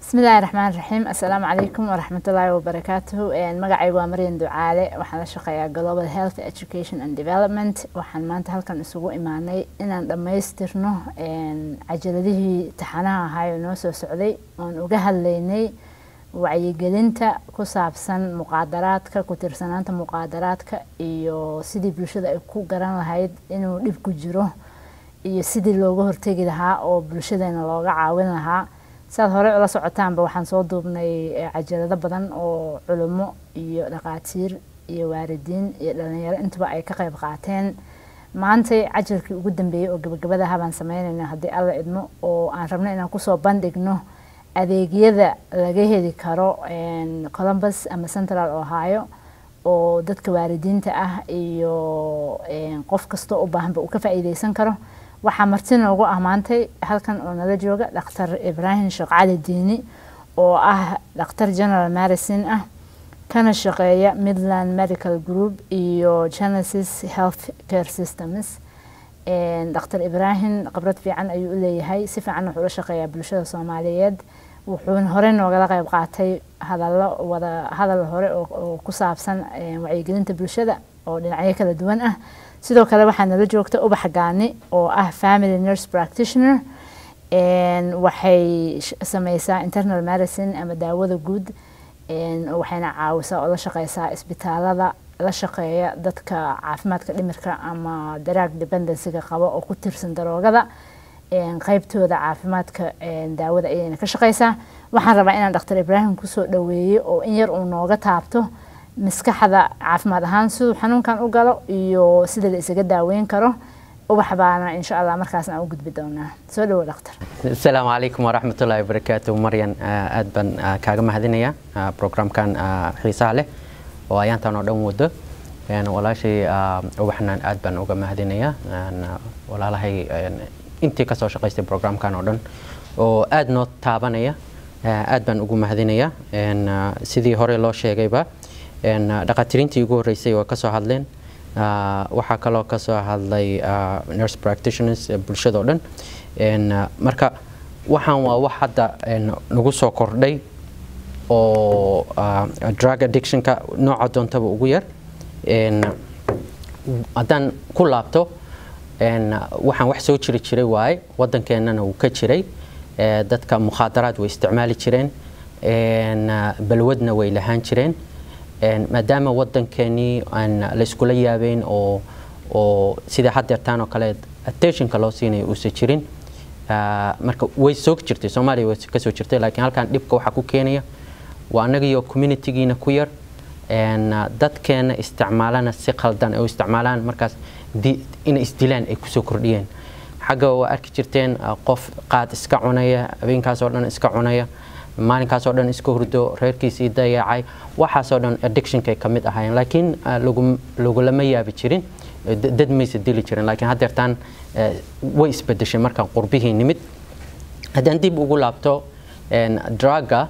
bismillahi raxmaan raxiim assalaamu calaykum waraxmatullaahi wabarakaatuhu magacaygu waa maryan ducaale waxaan la shaqeeyaa global health education and development waxaan maanta halkan isugu imaanay inaan dhammaystirno cajaladihii taxanaha ahaayoo noo soo socday oon uga hadlaynay wacyigelinta ku saabsan muqaadaraadka ku tirsanaanta muqaadaraadka iyo sidii bulshada ay ku garan lahayd inuu dhib ku jiro iyo sidii looga hortegi lahaa oo bulshadeena looga caawin lahaa siaad horey ula socotaanba waxaan soo duubnay cajalado badan oo culimo iyo dhaqaatiir iyo waalidiin iyo dhalinyaro intuba ay ka qayb qaateen maantay cajalkii ugu dambeeyey oo gabagabadaha baan sameynayna haddii alla idmo oo aan rabno inaan kusoo bandhigno adeegyada laga heli karo columbus ama central ohio oo dadka waalidiinta ah iyo qof kastoo u baahanba uu ka faa'iideysan karo waxaa marti noogu ammaantay halkan oo nala jooga dhakhtar ibraahim sheekh cali diini oo ah dhakhtar general medicine ah kana shaqeeya midland medical group iyo genesis health care systems dhakhtar ibraahim khibrad fiican ayuu u leeyahay si fiican wuxuu la shaqeeyaa bulshada soomaaliyeed wuxuuna hore noogala qayb qaatay hadallo wada hadal hore oo ku saabsan wacyigelinta bulshada oo dhinacyo kala duwan ah sidoo kale waxaa nala joogta ubax gaani oo ah family nurse practitioner waxay sameysaa internal medicine ama daawada guud waxayna caawisaa oo la shaqeysaa isbitaalada la shaqeeya dadka caafimaadka dhimirka ama daraag dependencyga qaba oo ku tirsan daroogada qeybtooda caafimaadka daawada ayayna ka shaqeysaa waxaan rabaa inaan dhakhtar ibraahim kusoo dhaweeyo oo in yar uu nooga taabto maskaxda caafimaad ahaan siduu xanuunkan u galo iyo sida la isaga daaweyn karo ubax baana insha allah markaasna u gudbi doonaa soo dhawo dhakhtar asalaamu calaykum waraxmatullaahi wabarakaatu maryan aad baan kaaga mahadinaya programkan xiisaha leh oo ayaantan oo dhan wado walaashay ubaxnan aad baan uga mahadinaya walaalahay intii kasoo shaqaystay programkan oo dhan oo aad noo taabanaya aad baan ugu mahadinaya sidii hore loo sheegayba dhaqaatiriintii ugu horreysay waa kasoo hadleen waxaa kaloo kasoo hadlay nurse practitioners bulshada oo dhan marka waxaan waa wax hadda nagu soo kordhay oo drug addictionka nooca doontaba ugu yar haddaan ku laabto waxaan wax soo jiri jiray waaye waddankeennana wuu ka jiray dadka mukhaadaraad way isticmaali jireen balwadna way lahaan jireen maadaama waddankeenii aan layskula yaabeyn oo oo sida haddeertaan oo kale attentionka loo siinayo uusan jirin marka way soo jirtay soomaaliya way kasoo jirtay laakiin halkan dhibka waxaa ku keenaya waa annagiyo communitygiina ku yar dadkeena isticmaalana si khaldan ay u isticmaalaan markaas inay isdilaan ay kusoo kordhiyeen xagga waa arki jirteen qof qaad iska cunaya habeenkaasoo dhan iska cunaya maalinkaasoo dhan iska hurdo reerkiisii dayacay waxaasoo dhan addictionkay ka mid ahaayeen laakiin lagulama yaabi jirin dad maysa dili jirin laakiin haddeertaan way isbedeshay markaan qurbihii nimid haddaan dib ugu laabto druga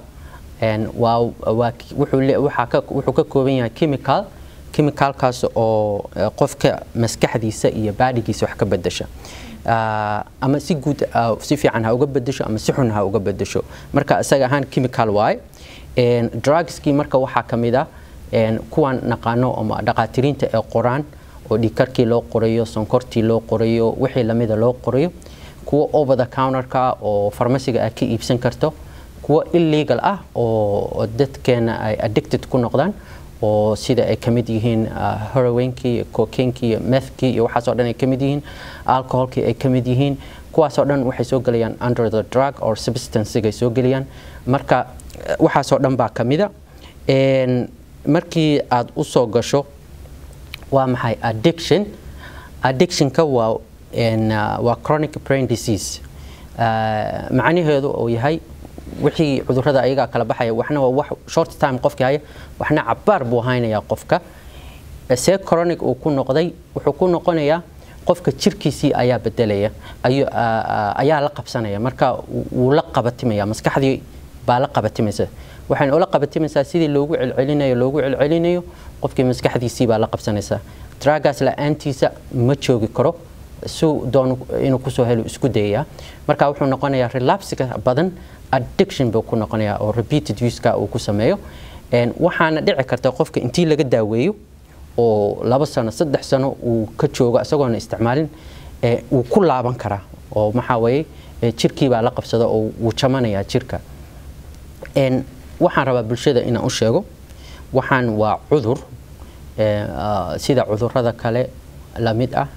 wuxuu ka kooban yahay chemical chemicalkaas oo qofka maskaxdiisa iyo baadhigiisa wax ka bedesha ama si guud si fiican ha uga bedesho ama si xun ha uga bedesho marka isaga ahaan chemical waaye drugskii marka waxaa ka mid ah kuwan naqaano ama dhaqaatiriinta ee qoraan oo dhiigkarkii loo qorayo sonkortii loo qorayo wixii lamida loo qorayo kuwa over the counterka oo farmasiga aad ka iibsan karto kuwa illegal ah oo dadkeena ay addicted ku noqdaan oo sida ay ka mid yihiin heroinkii cocainekii iyo methkii iyo waxaasoo dhan ay ka mid yihiin alcoholkii ay ka mid yihiin kuwaasoo dhan waxay soo gelayaan under the drug or substancegay soo gelayaan marka waxaasoo dhan baa ka mida markii aad u soo gasho waa maxay addiction addictionka waa waa chronic brain disease macnaheedu uu yahay wixii cudurada ayagaa kala baxaya waxna waa wax short time qofkii haya waxna cabaar buu haynayaa qofka see chronic uu ku noqday wuxuu ku noqonayaa qofka jirkiisii ayaa bedelaya ayaa la qabsanaya marka wuu la qabatimaya maskaxdii baa la qabatimaysa waxayna ula qabatimaysaa sidii loogu celcelinayo loogu celcelinayo qofkii maskaxdiisii baa la qabsanaysaa dragaas la-aantiisa ma joogi karo si doon inuu kusoo helo isku dayayaa marka wuxuu noqonayaa relapsiga badan addiction buu ku noqonayaa oo repeated useka uu ku sameeyo waxaana dhici karta qofka intii laga daaweeyo oo laba sano saddex sano uu ka joogo isagoona isticmaalin wuu ku laaban karaa oo maxaa weeye jirkii baa la qabsada oo wuu jamanayaa jirka waxaan rabaa bulshada inaan u sheego waxaan waa cudur sida cudurada kale lamid ah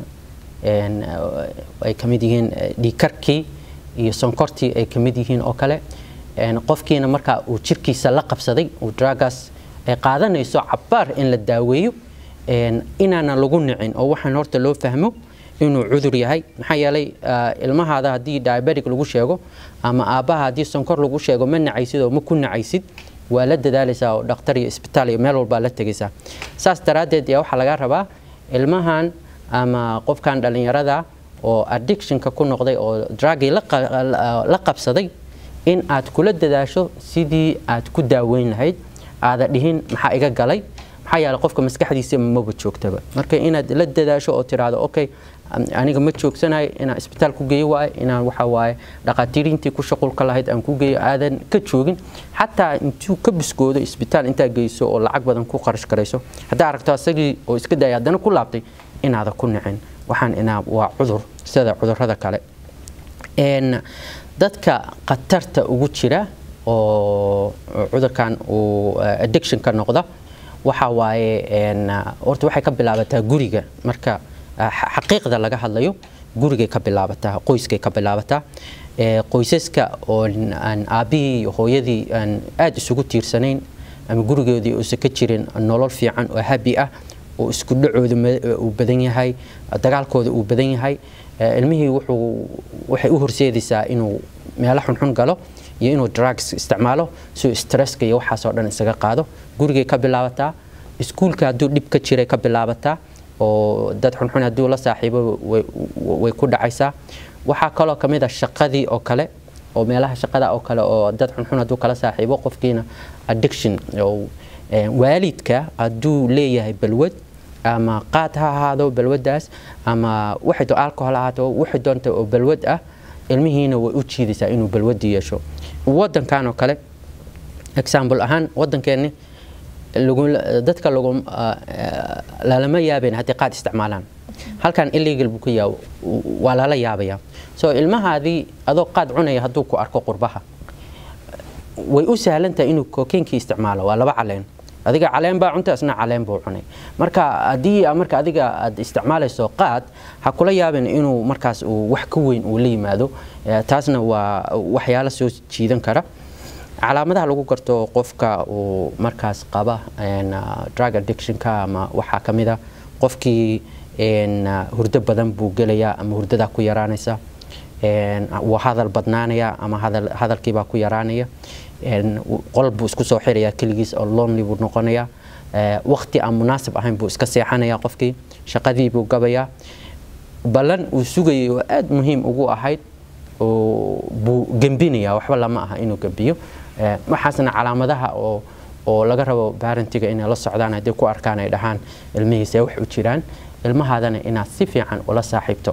ay ka mid yihiin dhiikarkii iyo sonkortii ay ka mid yihiin oo kale qofkiina markaa uu jirkiisa la qabsaday uu dragaas ay qaadanayso cabaar in la daaweeyo inaana lagu nicin oo waxaan horta loo fahmo inuu cudur yahay maxaa yeelay ilmahaada haddii diabetic lagu sheego ama aabbaha haddii sonkor lagu sheego ma nacaysid oo ma ku nacaysid waa la dadaalaysaa oo dhakhtar iyo isbitaal iyo meel walbaa la tegaysaa saas daraaddeed yaa waxaa laga rabaa ilmahan ama qofkan dhallinyarada oo addictionka ku noqday oo dragii la qabsaday in aad kula dadaasho sidii aad ku daaweyn lahayd aada dhihin maxaa iga galay maxaa yeelay qofka maskaxdiisa maba joogtaba marka inaad la dadaasho oo tiraahdo okay aniga ma joogsanayo inaan isbitaal ku geeyo waaye inaan waxa waaye dhaqaatiiriintii ku shaqulka lahayd aan ku geeyo aadan ka joogin xataa intuu ka biskoodo isbitaal intaa geyso oo lacag badan ku qarash garayso haddaa aragto asagii oo iska daya haddana ku laabtay inaada ku nicin waxaan inaa waa cudur sida cudurada kale dadka khatarta ugu jira oo cudurkan uu addiction ka noqda waxa waaye horta waxay ka bilaabataa guriga marka xaqiiqda laga hadlayo gurigay ka bilaabataa qoyskay ka bilaabataa qoysaska oo aan aabbihii iyo hooyadii aan aada isugu tiirsanayn ama gurigoodii uusan ka jirin nolol fiican oo habi ah oo isku dhacooda uu badan yahay dagaalkooda uu badan yahay ilmihii wuxuu waxay u horseedaysaa inuu meelo xunxun galo iyo inuu drugs isticmaalo si stresska iyo waxaasoo dhan isaga qaado gurigay ka bilaabataa iskuulka hadduu dhib ka jiray ka bilaabataa oo dad xunxun hadduu la saaxiibo way ku dhacaysaa waxaa kaloo ka mid ah shaqadii oo kale oo meelaha shaqada oo kale oo dad xunxun hadduu kala saaxiibo qofkiina addiction waalidka hadduu leeyahay balwad ama qaad ha ahaado balwadaas ama waxay alcohol ahaato waxay doonta oo balwad ah ilmihiina way u jiidaysaa inuu balwadi yeesho wadankan oo kale example ahaan wadankeeni dadka lalama yaabayn haddii qaad isticmaalaan halkan illegal buu ka yaa waa lala yaabaya so ilmahaadii adoo qaad cunaya hadduu ku arko qurbaha way u sahlantahay inuu kokeenkii isticmaalo waa laba caleen adiga caleen baa cunta isna caleen buu cunay marka haddii marka adiga aad isticmaalayso qaad ha kula yaabin inuu markaas uu wax ka weyn uu la yimaado taasna waa waxyaalo soo jiidan kara calaamadaha lagu garto qofka uu markaas qaba drug addictionka ama waxaa ka mid a qofkii hurdo badan buu gelayaa ama hurdadaa ku yaraanaysa waa hadal badnaanaya ama hadalkiibaa ku yaraanaya qol buu isku soo xirayaa keligiis oo lonely buu noqonayaa waqti aan munaasib ahayn buu iska seexanayaa qofkii shaqadii buu gabayaa ballan uu sugayay oo aada muhiim ugu ahayd buu gembinayaa waxba lama aha inuu gembiyo waxaasna calaamadaha oo oo laga rabo barantiga inay la socdaan haddii ku arkaan ay dhahaan ilmihiisa wax u jiraan ilmahaadana inaad si fiican ula saaxiibto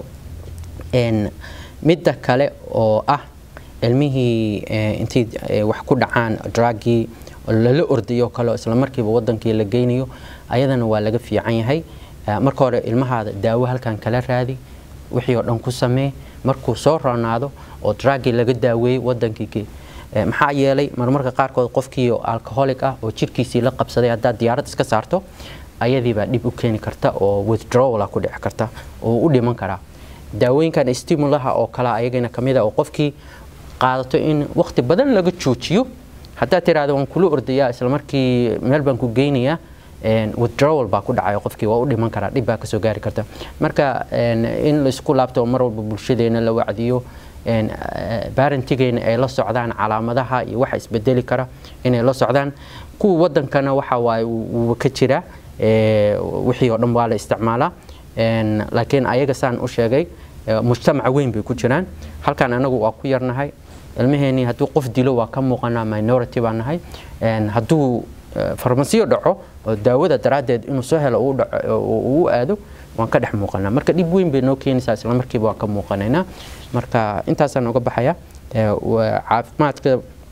midda kale oo ah ilmihii intay wax ku dhacaan dragii lala ordayo kale isla markiiba wadankii la geynayo ayadana waa laga fiican yahay marka hore ilmahaada daawo halkan kala raadi wixii oo dhan ku samee markuu soo roonaado oo dragii laga daaweeyey wadankii maxaa yeelay marmarka qaarkood qofkii oo alcoholic ah oo jirkiisii la qabsaday haddaad diyaarad iska saarto ayadiibaa dhib u keeni karta oo withdrawala ku dhici karta oo u dhiman karaa daawooyinkan stimulaha oo kale ayagana kamid a oo qofkii qaadato in waqti badan laga joojiyo haddaad tiraahdo waan kula ordayaa isla markii meel baan ku geynayaa withdrawal baa ku dhacaya qofkii waa u dhiman karaa dhib baa kasoo gaari karta marka in laisku laabto oo mar walba bulshadeena la wacdiyo barantigeena ay la socdaan calaamadaha iyo waxa isbedeli kara inay la socdaan kuwa wadankana waxa waaye wuuba ka jira wixii oo dhan waa la isticmaalaa laakiin ayaga saan u sheegay mujtamaca weyn bay ku jiraan halkan anagu waa ku yarnahay ilmaheenii hadduu qof dilo waa ka muuqanaa minority baa nahay hadduu farmasiyo dhaco oo daawada daraaddeed inuu soo helo uu aado waan ka dhex muuqanaa marka dhib weyn bay noo keenaysaa isla markiiba waan ka muuqanaynaa marka intaasaan uga baxaya caafimaadka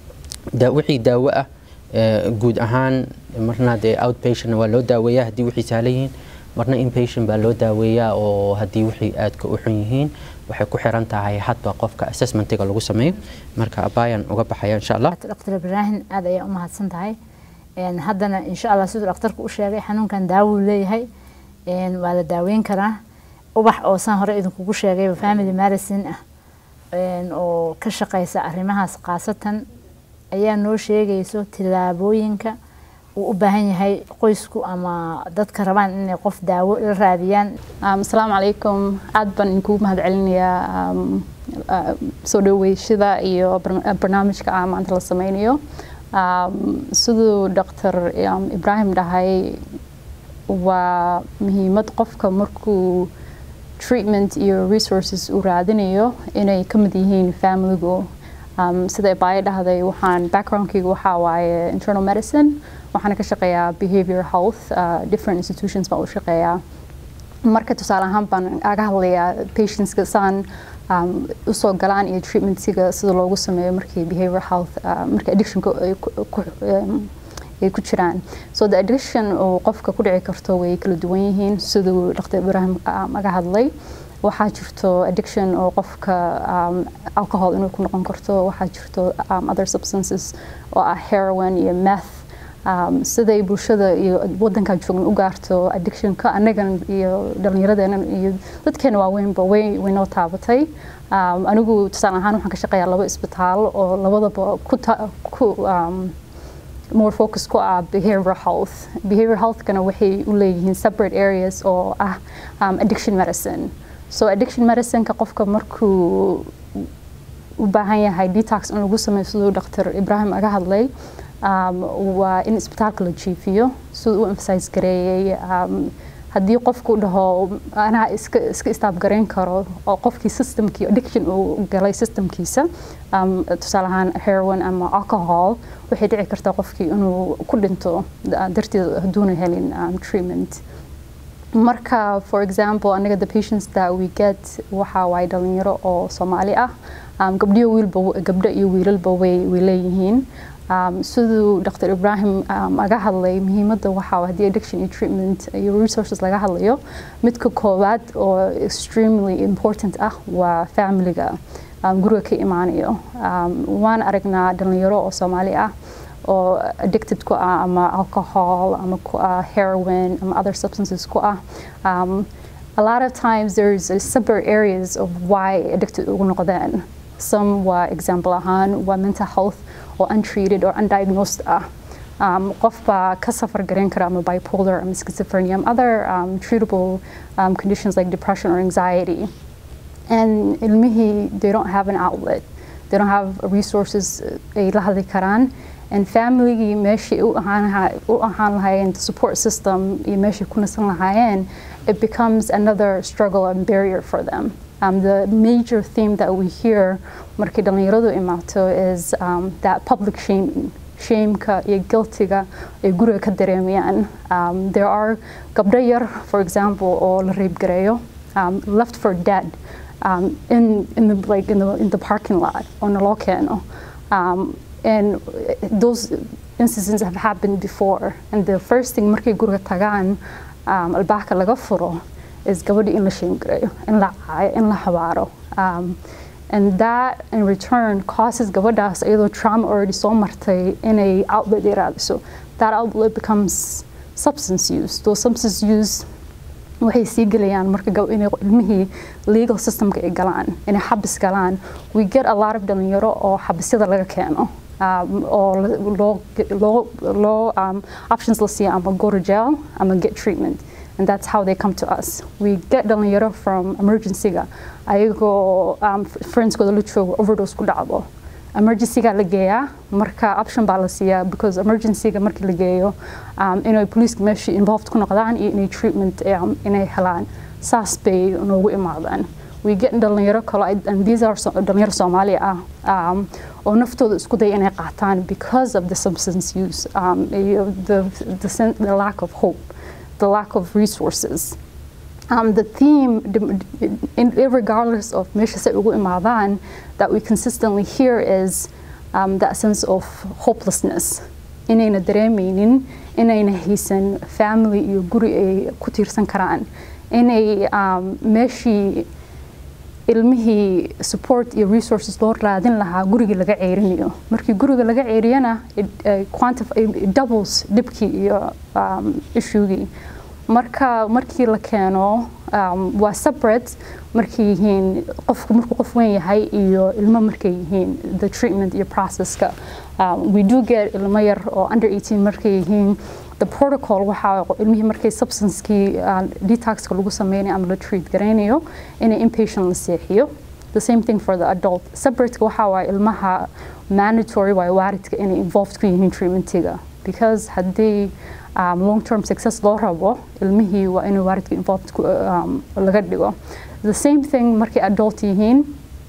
da wixii daawo ah eh, guud ahaan marna dee outpatient waa loo daaweeyaa haddii wixii sahlan yihiin marna inpatient baa loo daaweeyaa oo haddii wixii aadka u xun yihiin waxay ku xiran tahay hadba qofka assessmentiga lagu sameeyo marka abayan uga baxaya insha allah dr ibraahim aad ayaa u mahadsan tahay Een, haddana insha allah siduu dhakhtarku u sheegay xanuunkan daawo uu leeyahay Een, waa la daaweyn karaa ubax oo saan hore idinkugu sheegayba family medicine ah Een, oo ka shaqeysa arrimahaas khaasatan ayaa noo sheegayso tillaabooyinka uu u baahan yahay qoysku ama dadka rabaan inay qof daawo la raadiyaan Um, asalaamu calaykum aad baan idinkugu mahadcelinayaa um, uh, soo dhaweeshada iyo barna- barnaamijka aan maanta la sameynayo um, siduu dr um, ibrahim dhahay waa muhiimad qofka markuu treatment iyo resources uu raadinayo inay ka mid yihiin familigu um, sida ibaayo dhahday waxaan backgroundkayga waxaa waaye internal medicine waxaana ka shaqeeyaa behavior health uh, different institutions baan u shaqeeyaa marka tusaale ahaan baan aga hadlayaa patientska saan um, usoo galaan iyo treatmentiga sida loogu sameeyo markii behavior health uh, marka addictionka ay ku- ku- um, ay ku jiraan so the addiction oo qofka ku dhici karto way kala duwan yihiin siduu dr ibrahim um, aga hadlay waxaa jirto addiction oo qofka um, alcohol inuu ku noqon karto waxaa jirto um, other substances oo ah heroin iyo meth um, siday bulshada iyo wadankan joogna u gaarto addictionka annagan iyo dhallinyaradeena iyo dadkeena waaweynba way way noo taabatay um, anigu tusaale ahaan waxaan ka shaqeeyaa laba isbitaal oo labadaba ku ta- ku um, more focus ku ah behavioral health behavioral healthkana waxay u leeyihiin separate areas oo ah um, addiction medicine so addiction medicineka qofka markuu u baahan yahay detox in lagu sameeyo siduu dr ibrahim aga hadlay um, waa in isbitaalka la jiifiyo siduu u emphasize gareeyey um, haddii qofku dhaho anaa iska iska istaabgarayn karo oo qofkii systemkii addiction uu galay systemkiisa um, tusaale ahaan heroin ama alcohol waxay dhici kartaa qofkii inuu ku dhinto da- darteed hadduuna helin um, treatment marka for example anaga the patients that we get waxa waaye dhalinyaro oo soomaali ah um, gabdhiyo wiilba gabdho iyo wiilalba way way leeyihiin um, siduu dr ibrahim um, aga hadlay muhiimadda waxaa waa haddii addiction iyo treatment iyo resources laga hadlayo midka koowaad oo extremely important ah waa familiga um, guriga ka imaanayo um, waan aragnaa dhalinyaro oo soomaali ah oo addicted ku ah ama alcohol ama ku ah heroin ama other substances ku ah um, a lot of times there's a separate areas of why addicted ugu noqdeen some waa example ahaan waa mental health oo untreated or undiagnosed ah um, qof baa ka safar garan kara ama bipolar ama schizophrenia ama other um, treatable um, conditions like depression or anxiety and ilmihii they don't have an outlet they don't have resources ay la hadli karaan and familygii meeshii u ahaan lahaa- u ahaan lahaayeen the support system iyo meeshii ku nasan lahaayeen it becomes another struggle and barrier for them um, the major theme that we hear markii dhalinyaradu imaato is um, that public shaming shameka iyo guiltiga ay guriga ka dareemayaan um, there are gabdho yar for example oo la reebgareeyo um, left for dead um, in, in, the, like in, the, in the parking lot oo naloo keeno um, and those instances have happened before and the first thing markay guriga tagaan um, albaabka laga furo is gabadhi in la sheemgareeyo in la caayo in la habaaro um, and that in return causes gabadhaas iyadoo trauma already soo martay inay outlet ay raadiso that outlet becomes substance use those substance use waxay sii gelayaan marka gab- inay ilmihii legal systemka ay galaan inay xabis galaan we get a lot of dhalinyaro oo xabisyada laga keeno um, oo la- loo loo loo um, options la siiya ama go to jail ama get treatment and that's how they come to us we get dhalinyaro from emergency-ga ayagoo um, friendskooda la joogo overdose ku dhacdo emergency-ga la geeyaa marka option baa la siiyaa because emergency-ga markii la geeyo um, inay police meesha involved ku noqdaan iyo inay treatment um, inay helaan saas bay noogu imaadaan we get dhalinyaro kale and these are so, dhalinyaro soomaali ah um, oo naftooda isku day inay qaataan because of the substance use um, iyo the, the, sen- the lack of hope the lack of resources um, the theme, in, regardless of measures that we imadan, that we consistently hear is um, that sense of hopelessness inayna dareemeynin inayna haysan family iyo guri ay ku tiirsan karaan inay um, meeshii ilmihii support iyo resources loo raadin lahaa guriga laga ceerinayo markii guriga laga ceeriyana doubles dhibkii iyo um, issuegii marka markii la keeno um, waa separate markay yihiin qofku markuu qof weyn yahay iyo ilmo markay yihiin the treatment iyo processka um, we do get ilmo yar oo under 18 markay yihiin the protocol waxaa ilmihii markay substancekii uh, detoxka lagu sameynayo ama la treat garaynayo inay inpatient la seexiyo the same thing for the adult separateka waxaa waaye ilmaha mandatory waaye waaridka inay involved ku yihiin treatmentiga because haddii um, long term success loo rabo ilmihii waa inuu waaridka involved um, laga dhigo the same thing markay adult yihiin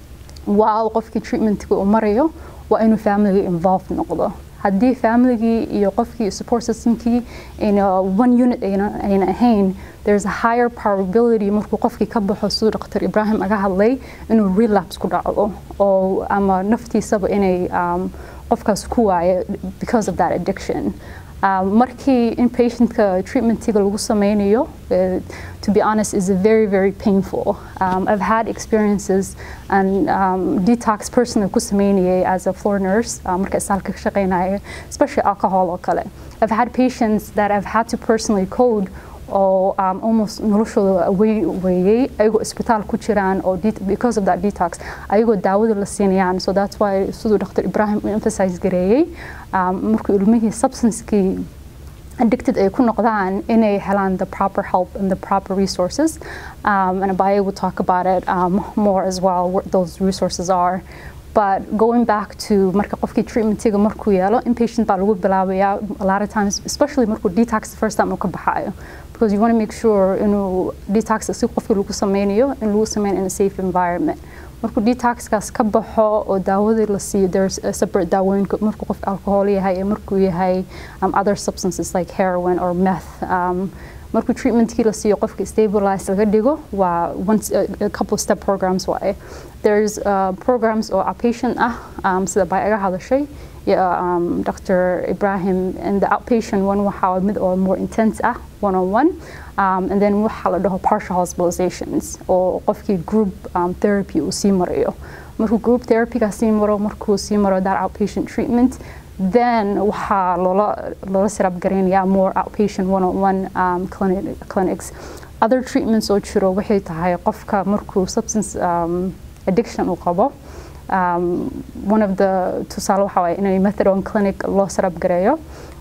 waa qofkii treatmentiga uu marayo waa inuu family involved noqdo haddii familygii iyo qofkii support systemkii in one unit ayna ahayn there's a higher probability markuu qofkii ka baxo siduu dr ibrahim aga hadlay inuu relapse ku dhacdo oo ama naftiisaba inay um, qofkaas ku waayo because of that addiction Um, markii inpatientka treatmentiga lagu sameynayo uh, to be honest is very very painful um, I've had experiences and um, detox personally ku sameynayay as a floor nurse uh, marka isaalka ka shaqeynaya especially alcohol oo kale I've had patients that I've had to personally code oo um, almost noloshooda weeyey ayagoo isbitaal ku jiraan oo because of that detox ayagoo daawada la siinayaan so that's why siduu dr ibrahim u emphasize gareeyey um, markuu ilmihii substancekii addicted ay ku noqdaan inay helaan the proper help and the proper resources um, and Abaye will talk about it um, more as well what those resources are but going back to marka qofkii treatmentiga markuu yeelo inpatient baa lagu bilaabayaa a lot of times especially markuu detox the first time uu ka baxayo because you want to make sure inuu detox si qofkii lagu sameynayo in lagu sameyn in a safe environment markuu detoxkaas ka baxo oo daawadii la siiyo there's a separate daawooyinka markuu qof alcohol yahay iyo markuu yahay um, other substances like heroin or meth um, markuu treatmentkii la siiyo qofka stabilize laga dhigo waa once a, a couple step programs waaye there's uh, programs oo outpatient ah um, sida bay aga hadashay yeah, um, Dr. Ibrahim and the outpatient one waxaa mid oo more intense ah one on one um, and then waxaa la dhaho partial hospitalizations oo qofkii group um, therapy uu sii marayo markuu group therapyga sii maro markuu sii maro that outpatient treatment then waxaa loola loola sirab gareynayaa more outpatient one on one um, clinic, clinics other treatments oo jiro waxay tahay qofka markuu substance um, addiction uu qabo um, one of the tusaale waxaa waaye inay methadone clinic loo sarab gareeyo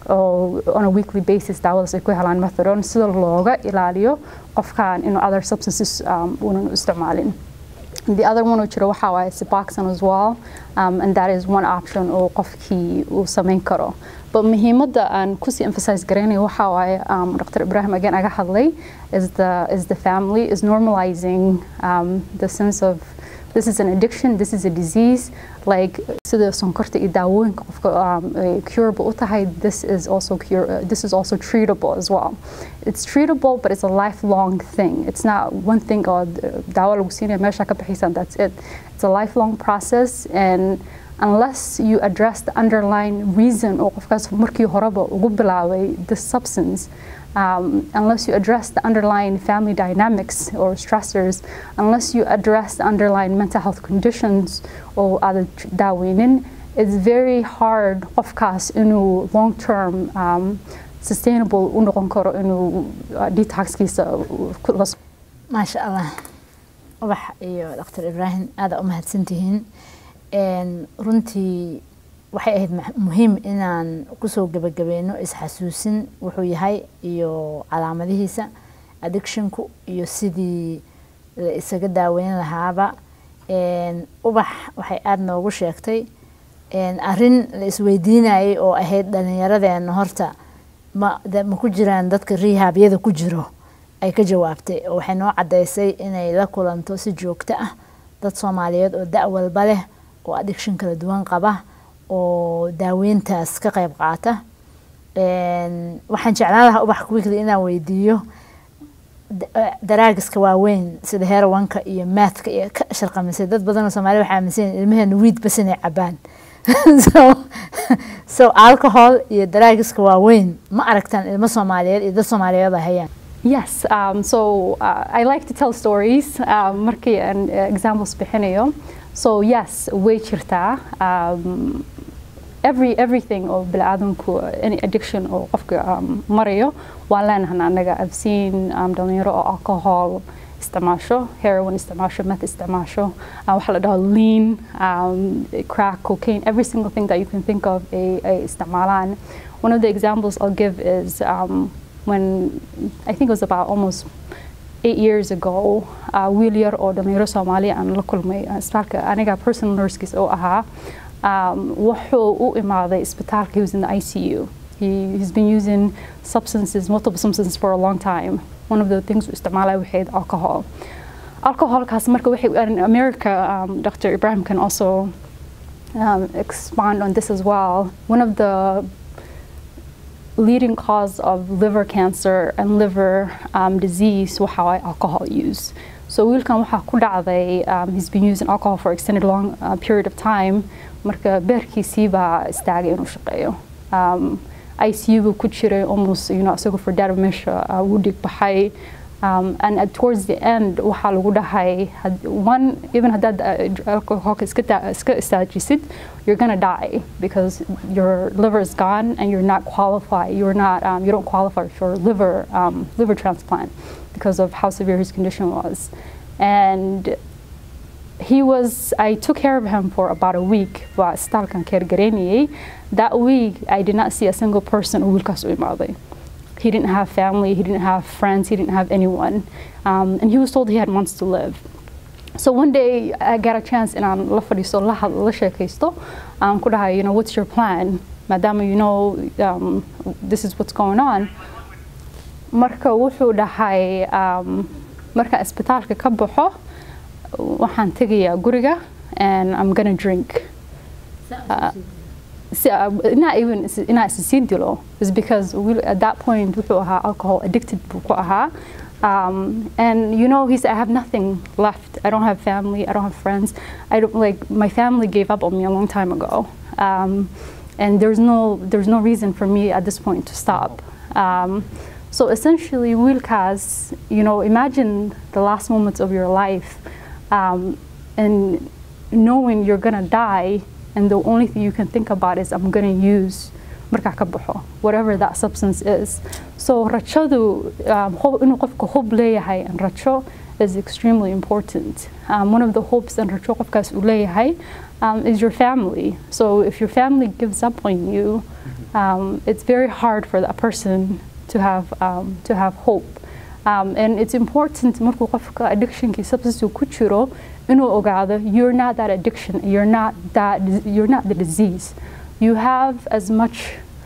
oo on a weekly basis daawadaas ay ku helaan methadone sida looga ilaaliyo qofkan inuu other substances um, uunan u isticmaalin The other one oo jiro waxaa waaye Suboxone as well um, and that is one option oo qofkii uu samayn karo but muhiimadda aan kusii emphasize garaynayo waxaa waaye um, Dr. Ibrahim again aga hadlay is the, is the family is normalizing um, the sense of this is an addiction, this is a disease, like sida sonkorta iyo daawooyinka qofka um, curable u tahay, this is also cure, uh, this is also treatable as well. It's treatable, but it's a lifelong thing. It's not one thing or daawo lagu siinaya meesha ka bixiysan, that's it. It's a lifelong process and unless you address the underlying reason oo qofkaas markii horeba ugu bilaabay this substance um, unless you address the underlying family dynamics or stressors, unless you address the underlying mental health conditions or other daaweynin, it's very hard qofkaas inuu long term um, sustainable u noqon karo inuu uh, detoxkiisa maasha allah ubax iyo dr ibraahim aada u mahadsantihiin runtii waxay ahayd muhiim inaan kusoo gebagabeyno isxasuusin wuxuu yahay iyo calaamadihiisa addictionku iyo sidii la isaga daaweyn lahaaba ubax waxay aada noogu sheegtay arin la isweydiinayay oo ahayd dhallinyaradeena horta ma ma ku jiraan dadka rehabyada ku jiro ay ka jawaabtay oo waxay noo caddaysay inay la kulanto si joogto ah dad soomaaliyeed oo da' walba leh oo addiction kala duwan qaba oo daaweyntaas ka qayb qaata waxaan jeclaan lahaa ubax weekly inaan weydiiyo daraagiska waaweyn sida herowanka iyo maathka iyo ka sharqamisay dad badanoo soomaalida waxaa aaminsan ilmaheena wiid bas inay cabaan so so alcohol iyo daraagiska waaweyn ma aragtaan ilmo soomaaliyeed iyo dad soomaaliyeed ay hayaan Yes, um, so uh, I like to tell stories um, markii aan uh, examples bixinayo. So yes, way jirtaa. Um, every everything oo bini'aadamku any addiction oo qofka um, marayo waan leenahay anaga I've seen um, dhalinyaro oo alcohol isticmaasho heroin isticmaasho meth isticmaasho uh, waxaa la dhaho lean um, crack cocaine every single thing that you can think of ay, ay isticmaalaan one of the examples I'll give is um, when I think it was about almost eight years ago uh, wiil yar oo dhalinyaro soomaaliya aan la kulmay uh, isbitaalka aniga personal nursekiis oo ahaa um, wuxuu u imaaday isbitaalka he was in the ICU he, he's been using substances multiple substances for a long time one of the things uu isticmaalay waxayd alcohol alcoholkaas marka waxay in America um, Dr. Ibrahim can also um, expand on this as well one of the leading cause of liver cancer and liver um, disease waxa waay alcohol use. So wiilkan waxaa ku dhacday um, he's been using alcohol for extended long uh, period of time marka beerkiisii baa istaagay inuu shaqeeyo. Um, ICU buu ku jiray almost you know isagoo for data meesha uh, wuu dhig baxay um, and at, towards the end waxaa lagu dhahay had, one even haddaad uh, alcoholka iska ta- iska istaajisid you're gonna die because your liver is gone and you're not qualified you're not um, you don't qualify for liver um, liver transplant because of how severe his condition was and he was I took care of him for about a week waa isbitaalkan keergareynayay that week I did not see a single person oo wiilkaas u imaaday he didn't have family, he didn't have friends, he didn't have anyone. Um, and he was told he had months to live. So one day I got a chance and I'm la fadhiisto la had- la sheekaysto um, ku dhahay, you know, what's your plan? Maadaama you know um, this is what's going on. Marka wuxuu dhahay um, marka isbitaalka ka baxo waxaan tegayaa guriga and I'm gonna drink. si- uh, not even is- inaa isisiin dilo is because we, at that point wuxuu ahaa alcohol addicted buu ku ahaa um, and you know he said I have nothing left I don't have family I don't have friends I don't like my family gave up on me a long time ago um, and there's no there's no reason for me at this point to stop um, so essentially wiilkaas you know imagine the last moments of your life um, and knowing you're gonna die and the only thing you can think about is I'm gonna use markaa ka baxo whatever that substance is so rajadu um, hob- inuu qofka hob leeyahay and rajo is extremely important um, one of the hopes and rajo qofkaas uu leeyahay um, is your family so if your family gives up on you um, it's very hard for that person to have um, to have hope um, and it's important markuu qofka addictionkii substance uu ku jiro inuu ogaado you're not that addiction you're not that you're not the disease you have as much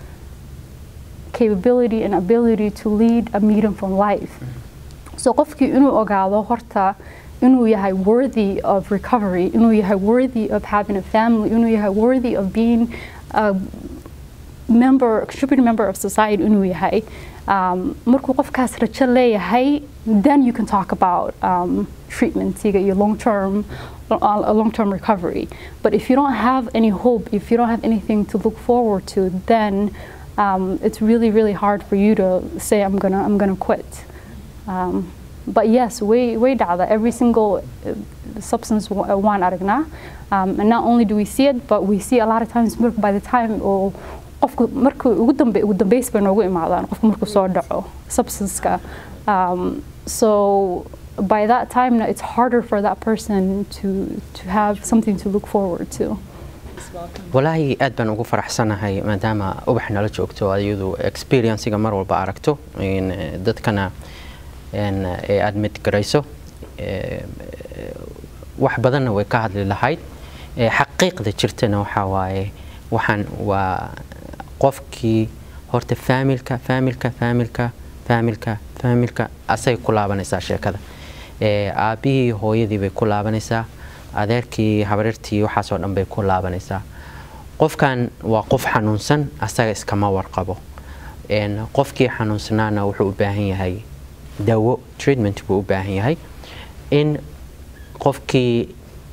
capability and ability to lead a meaningful life so qofkii inuu ogaado horta inuu yahay worthy of recovery inuu yahay worthy of having a family inuu yahay worthy of being a member contributing member of society inuu yahay um, markuu qofkaas rajo leeyahay then you can talk about um, treatmentiga iyo long term a long term recovery but if you don't have any hope if you don't have anything to look forward to then um, it's really really hard for you to say I'm gonna I'm gonna quit um, but yes way way dhacda every single uh, substance wa- uh, waan aragnaa um, and not only do we see it but we see a lot of times marka by the time oo qofku markuu ugu dambe ugu dambeys bay noogu imaadaan qofku markuu soo dhaco substanceka um, so by that time now it's harder for that person to to have something to look forward to walaahi aad baan ugu faraxsanahay maadaama ubax nala joogto ayadu experiencega mar walba aragto in, eh, dadkana in, eh, ay admit garayso eh, eh, wax badanna way ka hadli lahayd Eh, xaqiiqda jirtana waxaa waaye waxaan waa qofkii horta faamilka faamilka faamilka faamilka faamilka asay ku laabanaysaa sheekada Eh, aabbihii hooyadii bay ku laabanaysaa adeerkii habareertii waxaasoo dhan bay ku laabanaysaa qofkan waa qof xanuunsan asaga iskama warqabo En, qofkii xanuunsanaana wuxuu u baahan yahay dawo treatment buu u baahan yahay in qofkii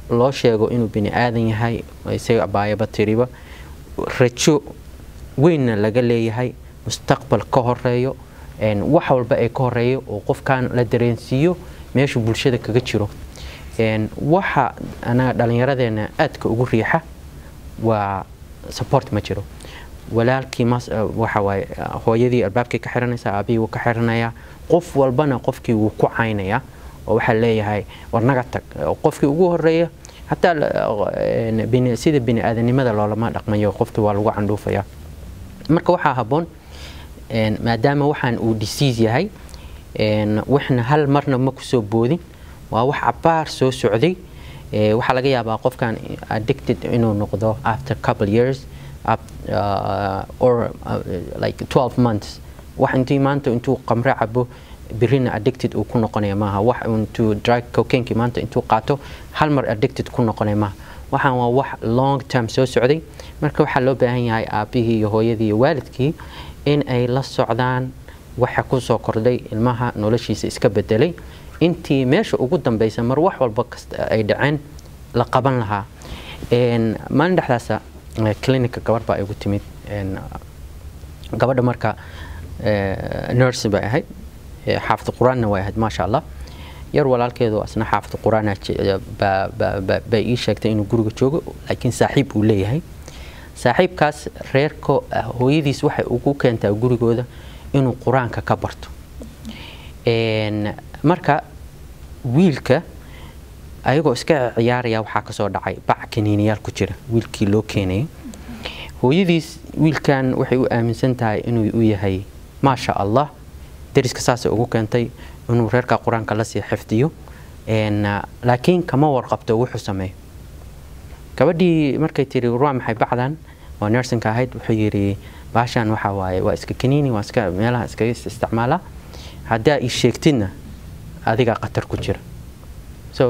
loo sheego inuu bini aadan yahay isaga abaayaba tiriba rajo weynna laga leeyahay mustaqbal ka horeeyo wax walba ay ka horeeyo oo qofkan la dareensiiyo meeshu bulshada kaga jiro waxa anaga dhallinyaradeena aadka ugu riixa waa support ma jiro walaalkii waxa waaye hooyadii albaabkii ka xiranaysa aabihii wuu ka xiranayaa qof walbana qofkii wuu ku caynayaa oo waxaa leeyahay war naga tag qofkii ugu horeeya hataa sida bini aadanimada loolama dhaqmayo qofkii waa lagu candhuufaya marka waxaa habboon maadaama waxaan uu disease yahay waxna hal marna ma kusoo boodin waa wax cabaar soo socday waxaa laga yaabaa qofkan addicted inuu noqdo after couple years up, uh, or uh, like 12 months wax intii maanta intuu qamre cabo birina addicted uu ku noqonaya maaha wax intuu drug cocaineki maanta intuu qaato hal mar addicted ku noqonaya maaha waxaan waa wax long term soo socday marka waxaa loo baahan yahay aabihii iyo hooyadii iyo waalidkii in ay la socdaan waxa ku soo kordhay ilmaha noloshiisa iska bedelay intii meesha ugu dambeysa mar wax walba kasta ay dhaceen la qaban lahaa maalin dhexdaasa clinica gabar baa igu timid gabadha marka nurse bay ahayd xaafid qur-aanna way ahayd maasha allah yar walaalkeedu asna xaafid qur-aan bay ii sheegtay inuu guriga joogo laakiin saaxiib uu leeyahay saaxiibkaas reerka hooyadiis waxay ugu keentaa gurigooda inuu qur-aanka ka barto marka wiilka ayagoo iska ciyaaraya waxaa kasoo dhacay bac kaniiniyaal ku jira wiilkii loo keenayay hooyadiis wiilkan waxay u aaminsan tahay inuu u yahay maasha allah dariska saasay ugu keentay inuu reerka qur-aanka lasii xifdiyo laakiin kama warqabto wuxuu sameeyo gabadhii markay tiri waa maxay bacdan waa nersinka ahayd wuxuu yidhi baashan waxa waaye waa iska kaniini waa iska meelaha iskaga isticmaala haddaa ii sheegtidna adigaa khatar ku jira so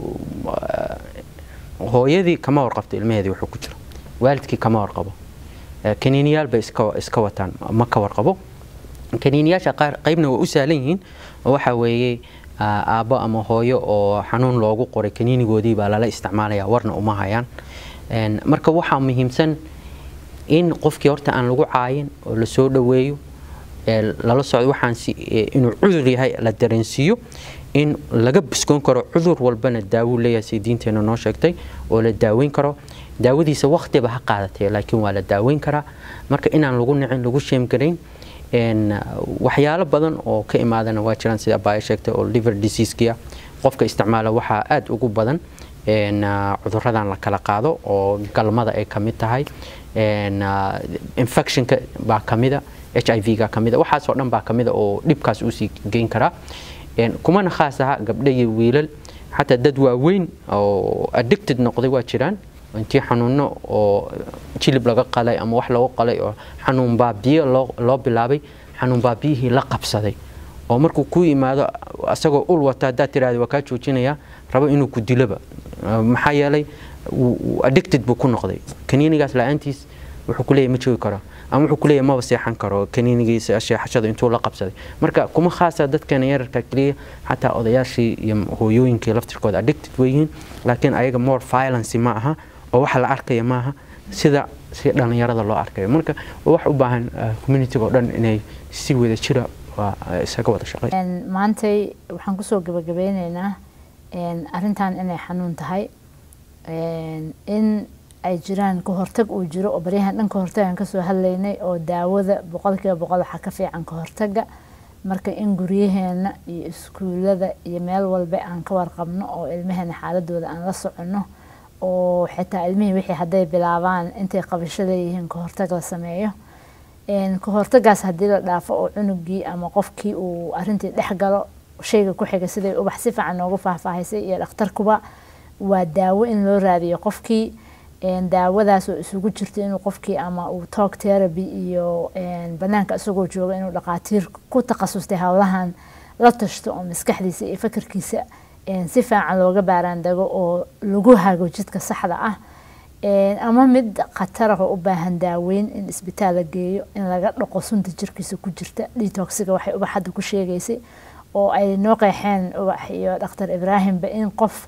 hooyadii kama warqabto ilmaheedii wuxuu ku jiro waalidkii kama warqabo kaniiniyaal bay iska wataan ma ka warqabo kaniiniyaasha qaar qaybna waa u sahlan yihiin oo waxa weeye aabbo ama hooyo oo xanuun loogu qoray kaniinigoodii baa lala isticmaalaya warna uma hayaan marka waxaa muhiimsan in qofkii horta aan lagu caayin oo lasoo dhoweeyo lala socdo waxaan inuu cudur yahay la dareensiiyo in laga biskoon karo cudur walbana daawo leeyahay si diinteena noo sheegtay oo la daaweyn karo daawadiisa waqtiba ha qaadatee laakiin waa la daaweyn karaa marka inaan lagu nicin lagu sheemgarayn waxyaalo badan oo ka imaadana waa jiraan sida abaayo sheegtay oo liver diseasekia qofka isticmaala waxaa aada ugu badan cuduradan la kala qaado oo galmada ay kamid tahay infectionka baa kamida h i v-ga kamida waxaasoo dhan baa kamida oo dhibkaas uusii geyn karaa kumana khaas aha gabdho iyo wiilal xataa dad waaweyn oo addicted noqday waa jiraan intii xanuuno oo jilib laga qalay ama wax lagu qalay oo xanuun baabiyo loo bilaabay xanuun baabiyihii la qabsaday oo markuu ku yimaado asagoo ul wata haddaad tiraahda waa kaa joojinaya rabo inuu ku diloba maxaa yeelay addicted buu ku noqday kaniinigaas la-aantiis wuxuu ku leeyahy ma joogi karo ama wuxuu ku leeyahy maba seexan karo kaniinigiisa sheexashada intuu la qabsaday marka kuma khaasa dadkeena yararka keliya xataa odayaashii iyo hooyooyinkii laftirkooda addicted weyihiin laakiin ayaga more violence ma aha oo waxa la arkaya maaha sida si dhallinyarada loo arkayo marka wax u baahan communitiga oo dhan inay si wada jira isaga wada shaqey maantay waxaan kusoo gabagabeyneynaa arrintan inay xanuun tahay in ay jiraan ka hortag uu jiro oo baryahan dhan ka hortagaan kasoo hadlaynay oo daawada boqolkiiba boqol waxaa ka fiican ka hortaga marka in guryaheena iyo iskuulada iyo meel walba aan ka warqabno oo ilmaheena xaaladooda aan la soconno oo xitaa ilmihii wixii hadday bilaabaan intay qabasho leeyihiin ka hortag la sameeyo ka hortagaas haddii la dhaafo oo cunugii ama qofkii uu arintii dhex galo shayga ku xiga siday ubax si fiican noogu faahfaahisay iyo dhakhtarkuba waa daawo in loo raadiyo qofkii daawadaas oo isugu jirto inuu qofkii ama uu talk therapy iyo banaanka isagoo jooga inuu dhaqaatiir ku takhasustay howlahan la tashto oo maskaxdiisa iyo fakarkiisa si fiican looga baaraandago oo lagu hago jidka saxda ah ama mid khatarah oo u baahan daaweyn in isbitaal la geeyo in laga dhaqo sunta jirkiisa ku jirta detoxiga waxay ubax hadda ku sheegaysay oo ay noo qeexeen ubax iyo dhakhtar ibraahimba in qof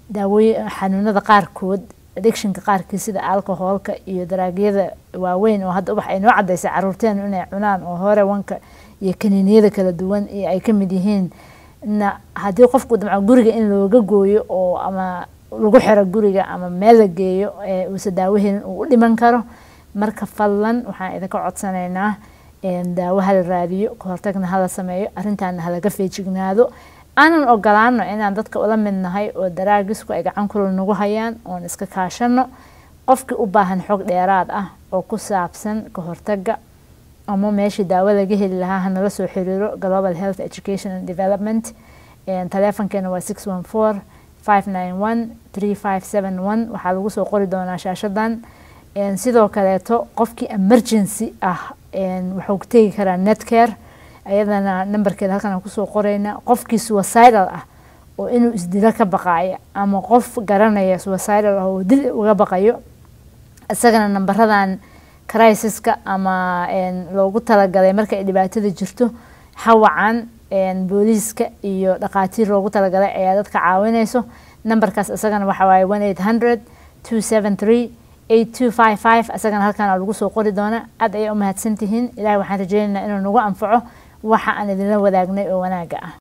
daawooy xanuunada qaarkood addictionka qaarkii sida alcoholka iyo daraagyada waaweyn oo hadda ubax ay noo cadaysay caruurteenu inay cunaan oo hore wanka iyo kaniiniyada kala duwan iyo ay ka mid yihiin na haddii qofku damco guriga in looga gooyo oo ama lagu xiro guriga ama meel la geeyo uusa daawahelin uu u dhiman karo marka fadlan waxaan idinka codsanaynaa daawo hala raadiyo kahortagna hala sameeyo arrintaana halaga feejignaado aanan ogolaano inaan dadka ula mid nahay oo daraagisku ay gacan kulul nagu hayaan oon iska kaashano qofkii u baahan xog dheeraad ah oo ku saabsan kahortaga ama meeshii daawo laga heli lahaa hanala soo xiriiro global health education and development taleefonkeena waa six one four five nine one three five seven one waxaa lagu soo qori doonaa shaashadan sidoo kaleeto qofkii emergency ah wuxuu ku tegi karaa netcare ayadana nambarkeeda halkan aan kusoo qoreyna qofkii suicidal ah oo inuu isdilo ka baqaaya ama qof garanaya suicidal ah oo dil uga baqayo isagana nambaradan crisiska ama loogu talagalay marka ay dhibaatada jirto hawacan booliiska iyo dhaqaatiir loogu talagalay ayaa dadka caawinayso nambarkaas isagana waxa waaye one eight hundred two seven three eight two five five isagana halkaan lagu soo qori doona aad ayay u mahadsantihiin ilahay waxaan rajeynaynaa inuu nagu anfaco waxa aan idinla wadaagnay oo wanaaga ah